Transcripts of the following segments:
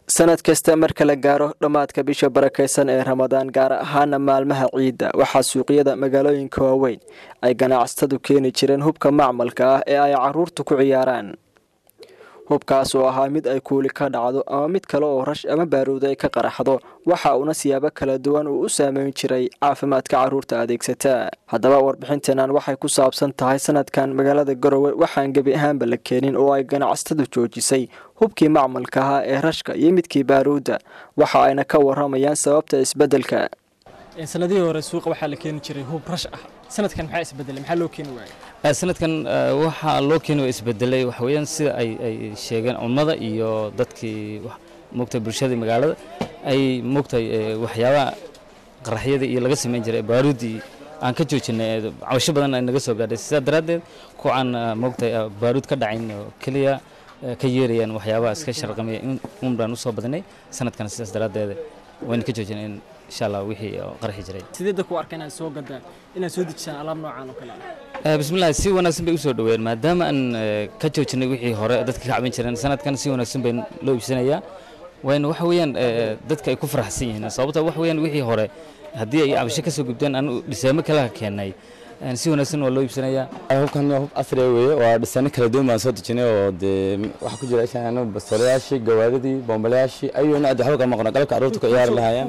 sanad kasta marka la gaaro dhammaadka bisha barakaysan ee ramadaan gaar ahaana maalmaha ciidda waxaa suuqyada magaalooyinka waaweyn ay ganacsatadu keeni jireen hubka macmalka ah ee ay caruurtu ku ciyaaraan hubkaas oo ahaa mid ay kuuli ka dhacdo ama mid kale oo rash ama baaruud ay ka qaraxdo waxa uuna siyaabo kala duwan uu u saameyn jiray caafimaadka caruurta adeegsataa haddaba warbixinteenan waxay ku saabsan tahay sanadkan magaalada garowe waxaan gebi ahaanba la keenin oo ay ganacsatadu joojisay hubkii macmalka ahaa ee rashka iyo midkii baaruudda waxa ayna ka waramayaan sababta isbeddelka sanadihii hore suuqa waxaa la keeni jiray hub rash ah sanadkan maxaa isbedelay maxaa loo keeni waayay sanadkan waxaa loo keeni waa isbedelay waxa weeyaan sida ay ay sheegeen cummada iyo dadkii moogtay bulshadii magaalada ay moogtay waxyaabaha qaraxyada iyo laga samayn jiray baaruudii aan ka joojinay cabasho badan ay naga soo gaadhay sidaa daraaddeed kuwaan moogtay baaruud ka dhacayn oo keliya ka yeerayaan waxyaabaha iska sharqamaya un baan usoo badinay sanadkan sidaas daraaddeed wayna ka joojinay in insha allah wixii qarxi jiray sidee dadku u arka inaad soo gadaan inaad soo dejisaan alaab noocan oo kale ah bismillahi si wanaagsan bay usoo dhaweeyeen maadaama aan ka joojinay wixii hore dadka ka caban jireen sanadkan si wanaagsan bay loo iibsanayaa wayna waxa weeyaan dadka ay ku faraxsan yihiin sababta waxa weeyaan wixii hore haddii ay cabasho ka soo gudbeen anu dhiseemo kale keennay si wanaagsan waa loo iibsanayaa hubkan waa hub casriya weeye waa dhisaano kala duwan baan soo dejinay oo dee waxaa ku jira ishaan bastoolayaashii gawaaridii boomboleyaashii ayuu nooc waxba ka maqno qalabka carruurta ku ciyaari lahaayeen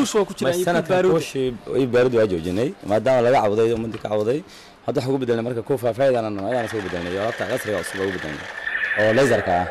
kuushii iyo baarudi waa joojinay maadaama laga cawday ummadii ka cawday hadda waxaa ugu bedelnay marka kuwa faafaa'idan ayaana soo bedelnay iyo alaabta casriga cusub ugu bedelnay oo laserka ah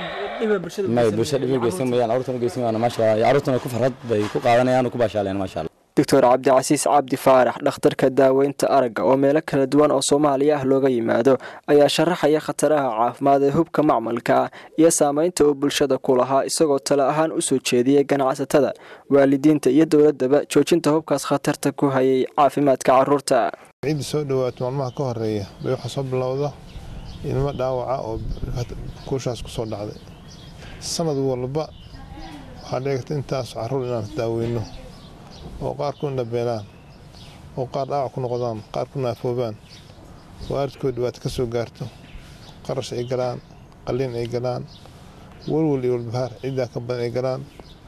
may bulshada dhib geysan mayaan carruurtana geysan mayaan maasha allah carruurtana ku farxad bay ku qaadanayaan oo ku baashaaleen maasha allah doctor cabdicasiis cabdi faarax dhakhtarka daaweynta aragga oo meelo kala duwan oo soomaaliya ah looga yimaado ayaa sharaxaya khataraha caafimaad ee hubka macmalka ah iyo saameynta uu bulshada ku lahaa isagoo tale ahaan u soo jeediyey ganacsatada waalidiinta iyo dowladaba joojinta hubkaas khatarta ku hayay caafimaadka caruurta ciidda soo dhawaato maalmaha ka horeeya bay waxaa soo bilowda ilmo dhaawaca oo kuushaas ku soo dhacday sanad walba waxaa dheegta intaas caruur inaan daaweyno oo qaar ku indhabeelaan oo qaar dhaawac ku noqdaan qaar ku naafoobaan waalidkood dhibaato ka soo gaarto qarash ay galaan qalliin ay galaan walwal iyo walbahaar ciddaa ka badan ay galaan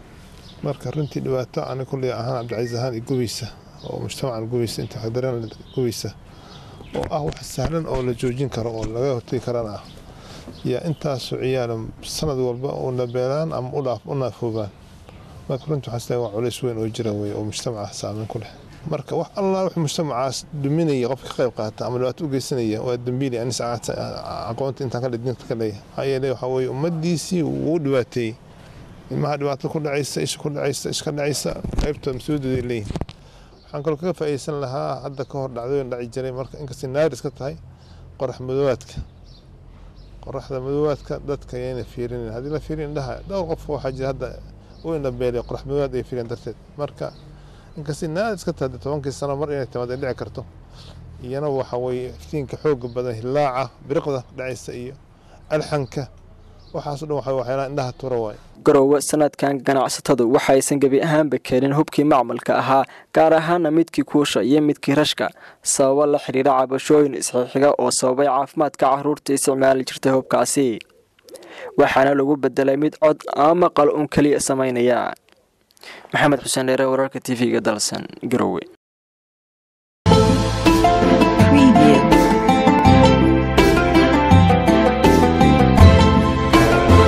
marka runtii dhibaato ani kulley ahaan cabdicasiis ahaan iyo gubeysa oo mujtamacan gubeysa inta xagdareen gubeysa oo ah wax sahlan oo la joojin karo oo laga hortegi karana ah yaa intaasoo ciyaala sanad walba u indhabeelaan ama u naafoobaan marka runtii waxaan isleeyahay waa culays weyn oo jira weye oo mujtamaca saameyn ku leh marka wax allaa wax mujtamacaas duminaya qofka ka qayb qaata ama dhibaato u geysanaya waa dambiili anis aqoonta intaan ka dhidinta ka leeyahay maxaa yeelay waxaa weeye ummadiisii wuu dhibaateeyey ilmaha dhibaato ku dhacaysa isha ku dhacaysa iska dhacaysa qaybtooda mas-uuliyadooday leeyihin waxaan kaloo kaga faa'iidaysan lahaa hadda ka hor dhacdooyin dhaci jiray marka inkastay naaris ka tahay qorax madoowaadka qoraxda madoowaadka dadka ayayna fiirinin haddii la fiirin indhaha dhowr qof waxaa jira hadda u indhabeelay qorax madoowaad ay fiireen darteed marka inkastay naaris ka tahay tobankii sano mar inay timaad ay dhici karto iyana waxa weeye iftiinka xooga badan hilaaca biriqda dhacaysa iyo alxanka waxaaso dhan waxa waxyaalaha indhaha tura waaye garowe sanadkan ganacsatadu waxaysan gebi ahaanba keenin hubkii macmalka ahaa gaar ahaana midkii kuusha iyo midkii rashka sababo la xidhiira cabashooyin isxixiga oo sababay caafimaadka caruurta isticmaali jirtay hubkaasi waxaana lagu bedelay mid cod ama maqal uun keliya samaynaya maxamed xuseen dheere wararka t v-ga dalsan garowe